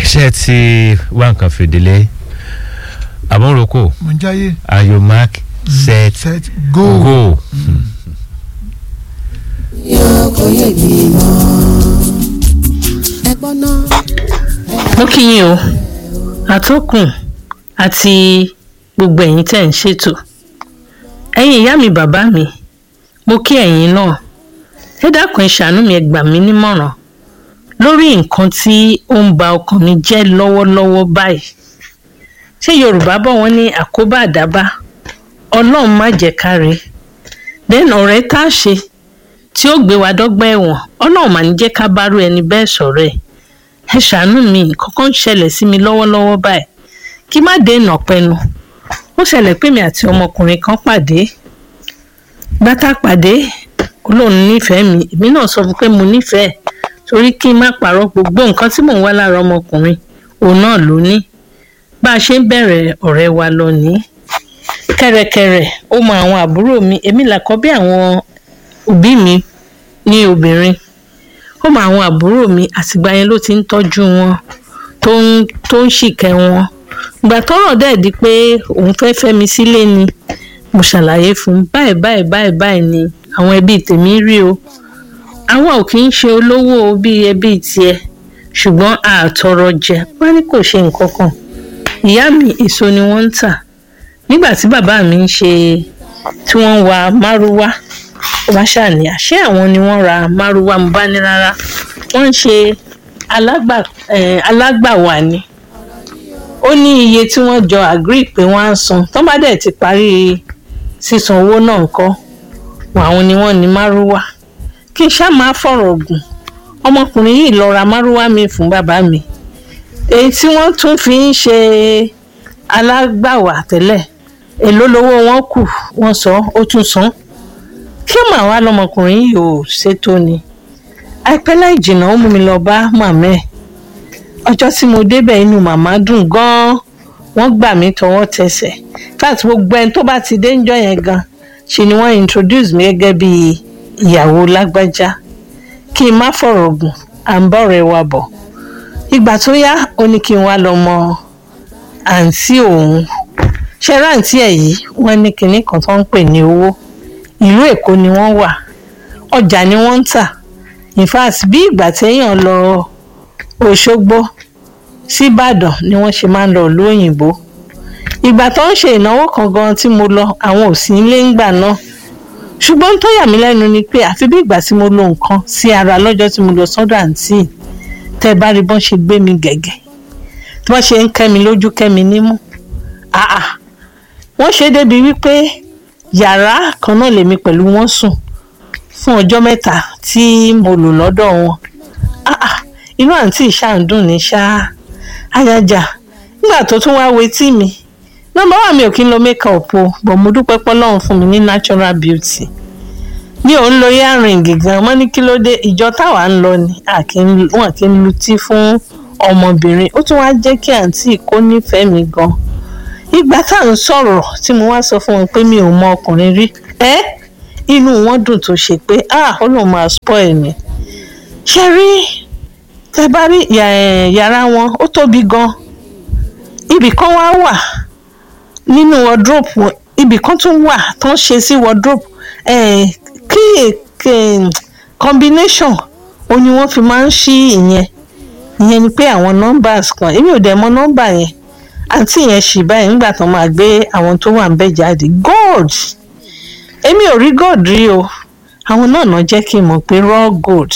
ṣe ti wá nǹkan fìdílé àmúròkò mo ń jáyé ayò mark set set go. go. kò yé mi mọ́ ẹgbọ́n náà mo kí yín o àtọkùn àti gbogbo ẹ̀yin tẹ́ ń ṣètò ẹ̀yin ìyá mi bàbá mi mo kí ẹ̀yin náà ẹ dákun ẹ ṣàánú mi ẹ gbà mí nímọ̀ràn lórí nǹkan tí ó ń ba ọkàn mi jẹ́ lọ́wọ́lọ́wọ́ báyìí ṣé yorùbá bọ̀ wọ́n ní àkóbá àdábá ọlọ́run má jẹ́ káre then ọ̀rẹ́ tá a ṣe tí ó gbé wa dọ́gba ẹ̀wọ̀n ọlọ́run mà ní jẹ́ ká bárú ẹni bẹ́ẹ̀ sọ̀rọ̀ ẹ̀ ẹ ṣàánú mi kankan ṣẹlẹ̀ sí mi lọ́wọ́lọ́wọ́ báyìí kí má dènà pẹnu ó ṣẹlẹ̀ pé mi àti ọmọkùnrin kan pàdé gbátá pàdé olóhùn nífẹ̀ẹ́ mi èmi náà sọ fún pé mo nífẹ̀ẹ́ torí kí n má parọ́ gbogbo nǹkan tí mò ń wá lára ọmọkùnrin òun náà ló ní bá a ṣe ń bẹ̀rẹ̀ ọ̀rẹ́ wa lọ ní kẹ̀rẹ̀kẹ̀rẹ̀ ó mọ àwọn àbúrò mi èmi làkọ́bí àwọn òbí mi ní obìnrin ó mọ àwọn àbúrò mi àtìgbà yẹn ló ti ń tọ́jú wọn tó ń tó ń ṣìkẹ́ wọn ìgbà tọ́rọ̀ dẹ̀ di pé òun fẹ́ fẹ́ mi sílé ni mo ṣàlàyé fún un báyìí báyìí báyìí báyìí ni àwọn ẹbí tèmi rí o àwa ò kì í ṣe olówó bíi ẹbí tiẹ̀ ṣùgbọ́n àtọrọ jẹ wọn ní kò ṣe nǹkan kan ìyá mi èso ni wọ́n ń tà nígbà tí bàbá mi ń ṣe tí wọ́n ń wa márúwá wá ṣàní àṣé àwọn ni wọ́n ra márúwá mo bá ní rárá wọ́n ń ṣe alágbà eh, alágbàwá ni ó ní iye tí wọ́n jọ agree pé wọ́n á san tó bá dẹ̀ ti parí sísan owó náà ńkọ́ àwọn ni wọ́n ní márúwá kí n ṣáà máa fọ̀rọ̀ gùn ọmọkùnrin yìí lọ ra márúwá mi fún bàbá mi èyí tí wọ́n tún fi ń ṣe alágbàwá tẹ́lẹ̀ èló lowó wọn kù wọ́n sọ ó tún san kí màá wá lọmọkùnrin yìí ò ṣètò ni àìpẹ́ láì jìnnà ó mú mi lọ bá màmá ẹ̀ ọjọ́ tí mo débẹ̀ inú màmá dùn gan-an wọ́n gbà mí tọwọ́ tẹsẹ̀ fact gbogbo ẹni tó bá ti dé ńjọ́ yẹn gan ṣe ni wọ́n introduce mi gẹ́gẹ́ bí ìyàwó lágbájá kí n má fọ̀rọ̀ gùn à ń bọ̀rẹ̀ wa bọ̀ ìgbà tó yá ó ní kí n wá lọ mọ àǹtí òun ṣe ráǹtí ẹ̀ yìí wọ́n ní kinní kan tó ń pè ní owó ìlú èkó ni wọ́n wà ọjà ni wọ́n ń tà in fact bí ìgbà téèyàn lọ òṣogbo síbàdàn ni wọ́n ṣe máa ń lọ ìlú òyìnbó ìgbà tó ń ṣe ìnáwó kan gan tí mo lọ àwọn ò sí nílé ńgbà náà ṣùgbọ́n tó yà mí lẹ́nu ni pé àfi bí ìgbà tí mo lo nǹkan sí ara lọ́jọ́ tí mo lọ sọ́dọ̀ àǹtí tẹ́ bá rí bọ́n ṣe gbé mi gẹ̀gẹ̀ tí wọ́n ṣe ń kẹ́ mi lójú kẹ́ mi nímú àà wọ́n ṣe débi wípé yàrá kan náà lèmi pẹ̀lú wọn sùn fún ọjọ́ mẹ́ta tí mo lò lọ́dọ̀ wọn àà inú àǹtí ìṣàǹdùn ní ṣáá àyájà nígbà tó tún wá wetí mi nọ́mbà wà mi ò kí ń lo makeup o bọ̀ mo dúpẹ́ pọ́lọ́run fún mi ní natural beauty mi ò ń lo earring gan wọ́n ní kí ló dé ìjọ táwa ń lọ ni wọn kì í lutí fún ọmọbìnrin ó tún wá jẹ́ kí àǹtí kó nífẹ̀ẹ́ mi gan ìgbà tá à ń sọ̀rọ̀ tí mo wá sọ fún wọn pé mi ò mọ ọkùnrin rí ẹ́ inú wọn dùn tó ṣe pé ah ó lóun máa spoil mi ṣe rí tẹ bá rí yàrá wọn ó tóbi gan ibì kan wá wà nínú wardrobe ibì kan tún wà tó ń ṣe sí wardrobe eh, kí combination ó ní wọ́n fi máa ń ṣí ìyẹn ìyẹn ni pé àwọn numbers kan èmi ò dẹ̀ mọ nọ́mbà yẹn àǹtí yẹn ṣì báyìí nígbà tó máa gbé àwọn tó wà ń bẹ̀ jáde gold èmi ò rí gold rí o àwọn náà náà jẹ́ kí n mọ̀ pé raw gold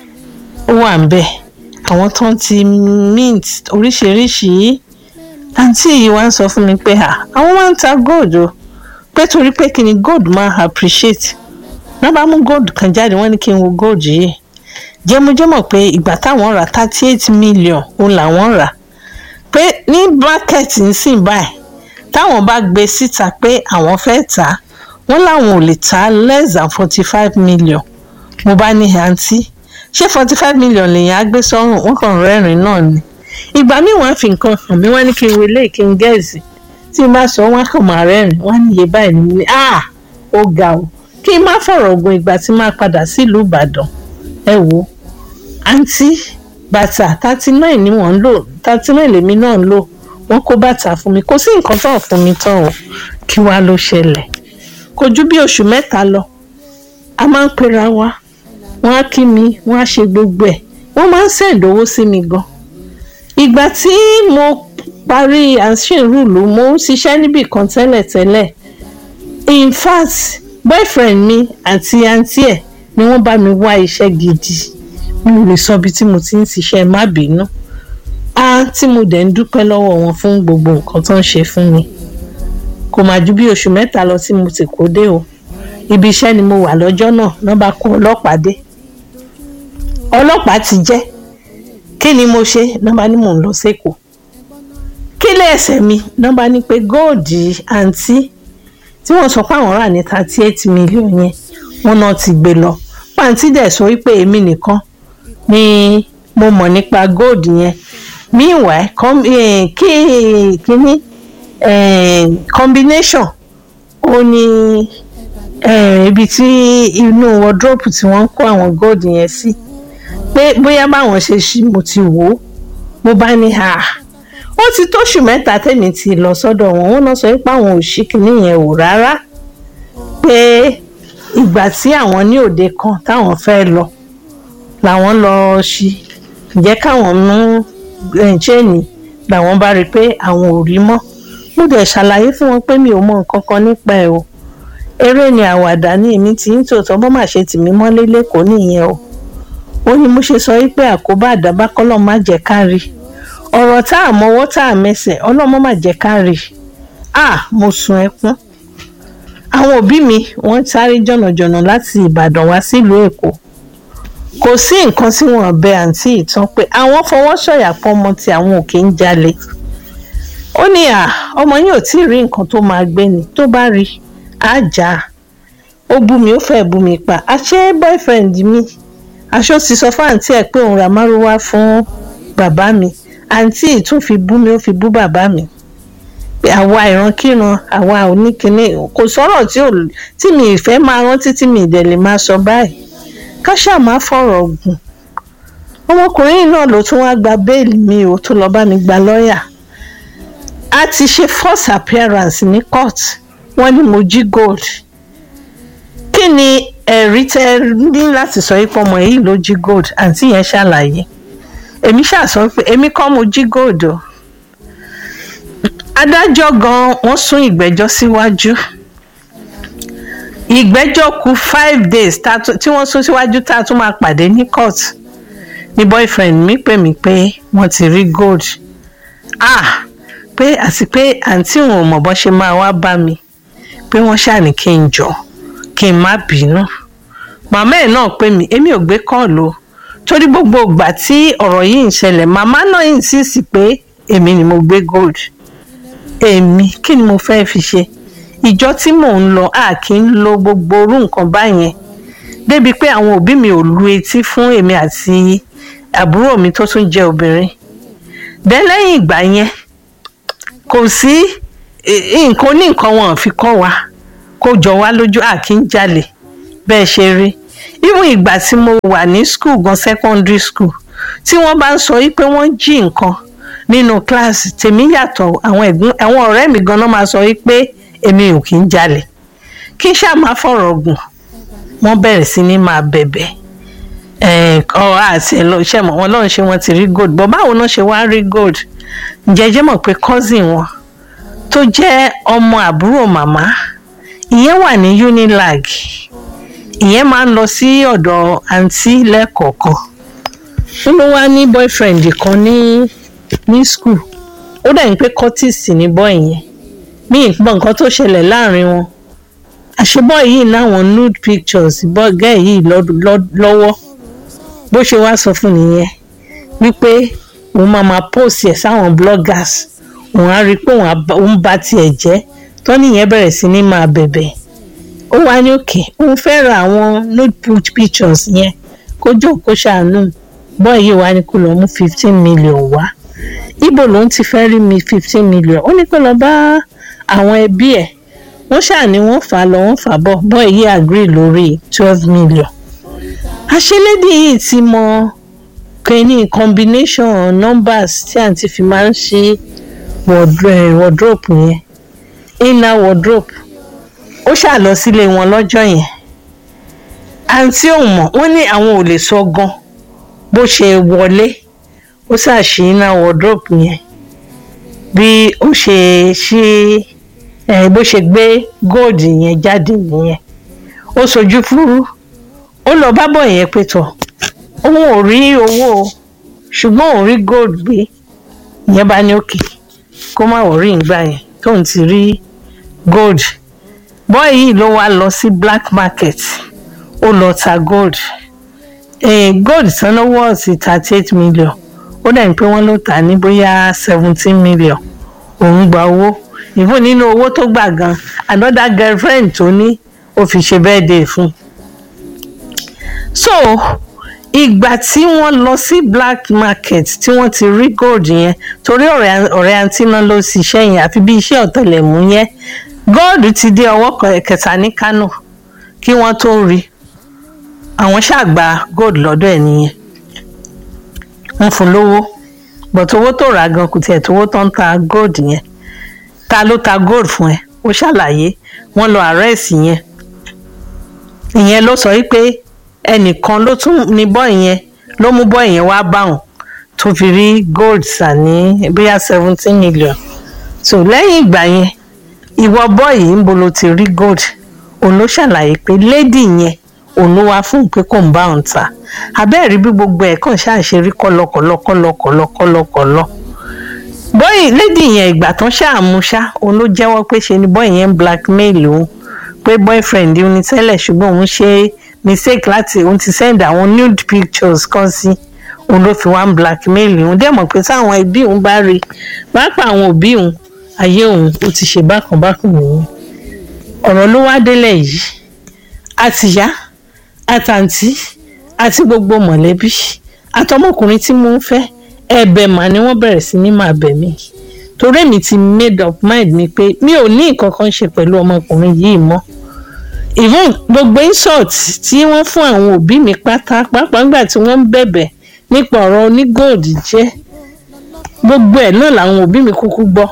ó wà ń bẹ̀ àwọn tó ń ti mint oríṣiríṣi àǹtí yìí wá ń sọ fún mi pé àwọn máa ń ta gold o pé torí pé kí ni gold máa appreciate náà bá mú gold kan jáde wọ́n ní kí n wo gold yìí jẹ́mújẹ́mọ̀ pé ìgbà táwọn rà thirty eight million òun làwọn rà pé ní bracket nsìn báyìí táwọn bá gbé síta pé àwọn fẹ́ tà á wọ́n láwọn ò lè tà á less than forty five million mo bá ní àǹtí ṣé forty five million lèèyàn á gbé sọ́rùn wọ́n kàn rẹ́rìn náà ni ìgbà míì wọ́n á fi nǹkan hàn mí wọ́n ní kí n wọlé kí n gẹ̀ẹ́sì tí n bá sọ wọ́n á kàn máa rẹ́rìn wọ́n á ní iye báyìí ní ní ah ó ga o kí n má fọ̀rọ̀ ogun ìgbà tí máa padà sílùú ìbàdàn ẹ wo àǹtí bàtà thirty nine ni wọ́n ń lò thirty nine lèmi náà ń lò wọ́n kó bàtà fún mi kò sí nǹkan tó fún mi tán o kí wàá ló ṣẹlẹ̀ kò ju bí oṣù mẹ́ta lọ a máa ń pera wa wọ́n á kí mi wọ́n á ṣe gbogbo ẹ̀ wọ́n máa ń ṣèdówó sí mi gan ìgbà tí mo parí àṣìrùlù mo ń ṣiṣẹ́ níbì kan tẹ́lẹ̀tẹ́lẹ̀ in fact boyfriend mi àti àǹtí ẹ̀ ni wọ́n bá mi wá iṣẹ́ gidi mi ò lè sọ ibi tí mo ti ń ṣiṣẹ́ má bínú á tí mo dẹ̀ ń dúpẹ́ lọ́wọ́ wọn fún gbogbo nǹkan tó ń ṣe fún mi kò má ju bí oṣù mẹ́ta lọ tí mo ti kó dé o ibi iṣẹ́ ni mo wà lọ́jọ́ náà náà bá kó ọlọ́pàá dé ọlọ́pàá ti jẹ́ kí ni mo ṣe náà bá ní mò ń lọ sẹ́kọ̀ọ́ kí lè ẹsẹ̀ mi náà bá ní pé góòdì àǹtí tí wọ́n sọ pé àwọn rà ní thirty eight million yẹn wọ́n náà ti gbé lọ pàǹtí dẹ̀ sọ wípé èmi nìkan ni mo mọ̀ nípa góòdì yẹn meanwhile com, eh, kí kíní eh, combination ó ní eh, ibi tí inú wardrobe tí wọ́n ń kó àwọn góòdì yẹn sí pé bóyá báwọn ṣe ṣí mo ti wò ó mo bá ní ha ó ti tóṣù mẹ́ta tẹ̀mí ti lọ sọ́dọ̀ wọn wọ́n náà sọ pé àwọn ò ṣí kinní yẹn wò rárá pé ìgbà tí àwọn ní òde kan táwọn fẹ́ lọ làwọn lọ ṣí jẹ́ káwọn mú ṣéènì làwọn bá rí i pé àwọn ò rí mọ́ mo dẹ̀ ṣàlàyé fún wọn pé mi ò mọ nǹkan kan nípa ẹ̀ o eré ni àwàdà ní èmi tí ń tòótọ́ bọ́ mà ṣe tì mí mọ́lé lẹ́kọ̀ọ́ nìyẹn o ó ní mo ṣe sọ wípé àkóbá àdábá kọ́lọ́ má jẹ́ ká rí ọ̀rọ̀ tá a mọwọ́ tá a mẹsẹ̀ ọlọ́mọ má jẹ́ ká rí à mo sun ẹkún àwọn òbí mi wọ́n sáré jọ̀nàjọ̀nà láti ìbàdàn wá sílùú èkó kò sí nǹkan tí wọ́n bẹ àǹtí ìtàn pé àwọn fọwọ́ sọ̀yà pọ̀ ọmọ tí àwọn òkè ń jalè ó ní à ọmọ yìí ò tí ì rí nǹkan tó máa gbé ni tó bá rí á jà á ó bú mi ó fẹ́ bú mi pa àṣé boyfriend mi aṣọ ti sọ fún àǹtí ẹ̀ pé òun ra márúwá fún bàbá mi àǹtí ì tún fi bú mi ó fi bú bàbá mi àwa ìrankíran àwa oníkíní kò sọ̀rọ̀ tí ò tí mi ìfẹ́ máa rántí tí mi ìdẹ̀ lè máa sọ báyìí ká ṣáà má fọ̀rọ̀ gùn ọmọkùnrin náà ló tún wáá gba béèlì mi ò tó lọ bá mi gba lọ́ọ̀yà a ti ṣe first appearance ní court wọ́n ní mo jí gold kí ni ẹ̀rí tẹ́ ní láti sọ pé ọmọ yìí ló jí gold àǹtí yẹn ṣàlàyé èmi ṣàṣọ pé èmi kọ́ mo jí gold o adájọ́ gan wọ́n sún ìgbẹ́jọ́ síwájú ìgbẹ́jọ́ kù five days tí wọ́n sún síwájú tá a tún máa pàdé ní court ní boyfriend mi pè mí pé wọ́n ti rí gold ah pé àti pé àǹtí òun ò mọ̀ bọ́ ṣe máa wá bá mi pé wọ́n ṣàní kí n jọ kí n má bínú màmá ẹ̀ náà pè mí èmi ò gbé kọ́ọ̀lù torí gbogbo ìgbà tí ọ̀rọ̀ yìí ń ṣẹlẹ̀ màmá náà insist pé èmi ni mo gbé gold èmi kí ni mo fẹ́ fi ṣe ìjọ tí mò ń lọ a kì í lo gbogbo orú nǹkan báyẹn débi pé àwọn òbí mi ò lu etí fún èmi àti àbúrò mi tó tún jẹ́ obìnrin dẹ́ lẹ́yìn ìgbà yẹn kò sí nǹkan oníǹkan wọn fi kọ́ wa kó jọ wá lójú à kí n jalè bẹ́ẹ̀ ṣe rí even ìgbà tí mo wà ní school gan secondary school tí wọ́n bá ń sọ wípé wọ́n jí nǹkan nínú kíláàsì tèmi yàtọ̀ àwọn ẹ̀gbọ́n àwọn ọ̀rẹ́ mi gan-an máa sọ wípé èmi ò kí ń jalè kí n ṣáà máa fọ̀rọ̀ gùn wọ́n bẹ̀rẹ̀ sí ní máa bẹ̀bẹ̀ ọ̀ àti ẹ̀ lọ iṣẹ́ mọ̀ wọn lọ́run ṣe wọ́n ti rí gold bọ́ báwo náà ṣe wá rí gold jẹ́jẹ́ mọ̀ pé cousin wọn tó jẹ́ ọmọ àbúrò màmá ìyẹn wà ní unilag ìyẹn máa ń lọ sí ọ̀dọ̀ àǹtí lẹ́ẹ̀kọ̀ọ̀kan ó ló wá ní boyfriend kan ní ní school ó dẹ̀ ń pé curtis ní bọ́ ìyẹn mí ìpọ̀ nǹkan tó ṣẹlẹ̀ láàrin wọn àṣebọ́ yìí láwọn nude pictures bọ́gẹ́ yìí lọ́wọ́ bó ṣe wá sọ fún nìyẹn wípé òun máa máa post ẹ̀ sáwọn bloggers òun á rí i pé òun bá tiẹ̀ jẹ́ tó nìyẹn bẹ̀rẹ̀ sí ní máa bẹ̀bẹ̀ ó wá ní òkè òun fẹ́ ra àwọn nude pictures yẹn kó jókòó ṣàánú bọ́ọ̀ yìí wá ní kó lọ mú fifteen million wá ibo lòun ti fẹ́ rí mi fifteen million ó ní kó lọ bá àwọn ẹbí ẹ̀ wọ́n ṣàní wọ́n fà á lọ wọ́n fà á bọ̀ bọ́ọ̀ yìí agree lórí twelve million àṣelédè yìí ti mọ kíní combination numbers tí àǹtí fi máa ń ṣí wardro- wardrobe yẹn inner wardrobe ó ṣáà lọ sílé wọn lọ́jọ́ yẹn àǹtí ò mọ̀ wọ́n ní àwọn ò lè sọ gan bó ṣe wọlé ó ṣàṣì inner wardrobe yẹn bí ó ṣe ṣí ẹ bó ṣe gbé gold yẹn jáde nìyẹn ó sojú fúrú ó lọ bá bọ̀ yẹn pé tọ̀ òun ò rí owó o ṣùgbọ́n òun rí gold gbé ìyẹn bá ní òkè kó má wọ̀ rí ìgbà yẹn tóun ti rí gold bọ́ọ̀ yìí ló wá lọ sí black market ó lọ ta gold eh, gold tán ló wọ̀ sí thirty eight million ó dẹ̀ ní pé wọ́n ló tà ní bóyá seventeen million òun gba owó ìfún nínú owó tó gbà gan another girlfriend tó ní ó fi ṣe birthday fún un so ìgbà tí wọ́n lọ sí black market tí wọ́n ti rí gold yẹn torí ọ̀rẹ́ ọ̀rẹ́ àǹtí náà ló ṣiṣẹ́ yẹn àfi bí iṣẹ́ ọ̀tẹlẹ̀múyẹ́ gold ti dé ọwọ́ kan- kẹta ní kánò kí wọ́n tó rí àwọn ṣàgbà gold lọ́dọ̀ ẹ̀ nìyẹn wọ́n fún lówó but owó tó rà gan kò tiẹ̀ tówó tó ń ta gold yẹn ta ló ta gold fún ẹ ó ṣàlàyé wọ́n lọ arrest yẹn ìyẹn ló sọ wípé ẹnìkan ló tún ní bọ́ yẹn ló mú bọ́ yẹn wá báwọn tó fi rí gold sà ní bóyá seventeen million so lẹ́yìn ìgbà yẹn ìwọ bọ́ yìí ń bo ló ti rí gold òun ló ṣàlàyé pé lady yẹn òun ló wá fún un pé kò ń bá òun ta abẹ́ẹ̀rí bí gbogbo ẹ̀ kàn ṣáà ṣe rí kọ́lọ́kọ́lọ́kọ́lọ́kọ́lọ́kọ́lọ́ bọ́yì lady yẹn ìgbà tán ṣáàmú ṣá òun ló jẹ́wọ́ pé ṣe ni bọ́yì yẹn ń blackmail òun pé boyfriend òun ni tẹ́lẹ̀ ṣùgbọ́n òun ṣe mistake láti òun ti send àwọn nude pictures kan sí òun ló fi wá ń blackmail òun dẹ̀ mọ̀ pé táwọn ẹbí òun bá rí pápá àwọn òbí òun ayé òun ó ti ṣe bákan bákan nìyẹn ọ̀rọ̀ ló wá délẹ̀ yìí àtìyá àtàǹtí àti gbogbo mọ̀lẹ́bí àtọmọkùnrin tí mo ń fẹ́ ẹ̀bẹ̀ mà ni wọ́n bẹ̀rẹ̀ sí ní máa bẹ̀ mí torí èmi ti made up mind mi pé mi ò ní nǹkan kan ṣe pẹ̀lú ọmọkùnrin yìí mọ́ even gbogbo insult tí wọ́n fún àwọn òbí mi pátá pàápàá nígbà tí wọ́n ń bẹ̀bẹ̀ nípa ọ̀rọ̀ onígòòdì jẹ́ gbogbo ẹ̀ náà làwọn òbí mi kúkú gbọ́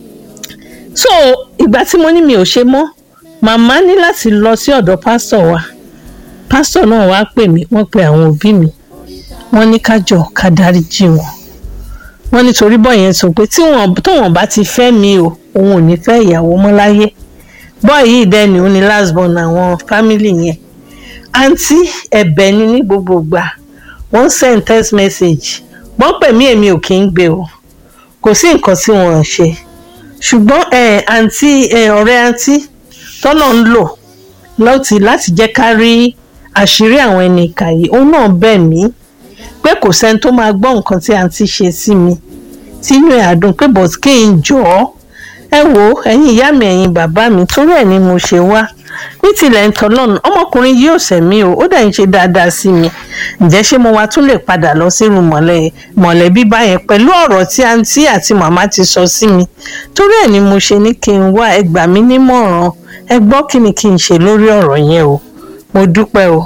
so ìgbà tí mo ní mi ò ṣe mọ́ màmá ní láti lọ sí ọ̀dọ̀ pásítọ̀ wa pásítọ̀ náà wá pè mí wọ́n pe àwọn òbí mi wọ́n ní ká jọ ká dáríjì wọn wọ́n nítorí bọ́ yẹn sọ pé tí wọ́n tóun bá ti fẹ́ mi o òun ò ní fẹ́ ìyàwó mọ́ láyé bọ́ yìí dẹ́ni ó ní last born àwọn fámìlì yẹn àǹtí ẹ̀bẹ̀ ni ní gbogbo ìgbà wọ́n send text message wọ́n pè mí èmi ò kí ń gbé o kò sí nǹkan tí wọ́n ń ṣe ṣùgbọ́n ẹ̀ àǹtí ẹ̀ ọ̀rẹ́ àǹtí tọ́lọ̀ ń lò láti láti jẹ́ ká rí àṣírí àwọn ẹni ìkà yìí òun náà bẹ̀ mí pé kò sẹ́ni tó máa gbọ́ nǹkan tí àǹtí ṣe sí mi tínú ẹ̀ àdùn pé bọ̀t kí n jọ ọ́ ẹ wo ẹ̀yin ìyá mi ẹ̀yin bàbá mi torí ẹ̀ ni mo ṣe wá ní tilẹ̀ ń tọ́lọ́nù ọmọkùnrin yìí ò sẹ̀mí o ó dẹ̀ ń ṣe dáadáa sí mi ǹjẹ́ ṣé mo wá tún lè padà lọ sírun mọ̀lẹ́ mọ̀lẹ́bí báyẹn pẹ̀lú ọ̀rọ̀ tí àǹtí àti màmá ti sọ sí mi torí ẹ̀ ni mo ṣe ní kí n wá ẹ gbà mí nímọ̀ràn ẹ gbọ́ kí ni kí n ṣe lórí ọ̀rọ̀ yẹn o mo dúpẹ́ o.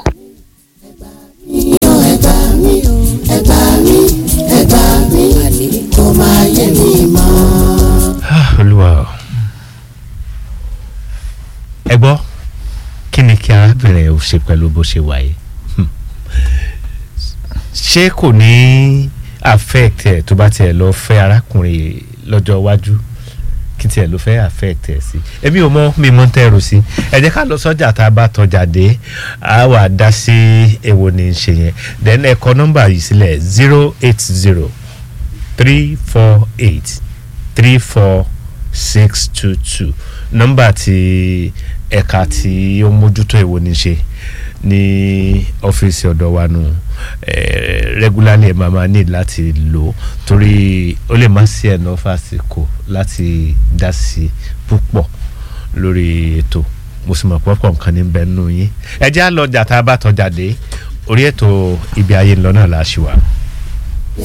Iyọ̀ ẹ̀bà mi, ẹ̀bà mi, ẹ̀bà mi, kò máa yé mi mọ́. Ah, olúwa o. ẹ gbọ́ kí ni kí arábìnrin ò ṣe pẹ̀lú bó ṣe wà yìí Hmm. ṣé kò ní affect ẹ̀ tó bá tiẹ̀ lọ fẹ́ arákùnrin lọ́jọ́ iwájú kí tiẹ̀ ló fẹ́ affect ẹ̀ sí èmi ò mọ mi mọ tẹ́rù sí ẹ jẹ́ ká lọ sọ́jà tá a bá tọjà dé a wà dá sí èwo ní í ṣe yẹn then ẹ kọ nọ́mbà yìí sílẹ̀ zero eight zero three four eight three four six two two nọ́mbà tí ẹ̀ka tí ó mójútó èwo ní í ṣe ní ọ́fíìsì ọ̀dọ̀ wa nù eh, regularly ẹ̀ máa máa need láti lò torí ó lè má sí ẹ̀nà fásitì láti dá sí púpọ̀ lórí ètò mo sì mọ̀ pọ́pọ̀ nǹkan ní bẹ́ẹ̀ nù yín ẹ jẹ́ á lọ jà tá a bá tọ́jà dé orí ètò ibi ayé ńlọ náà la ṣì wà.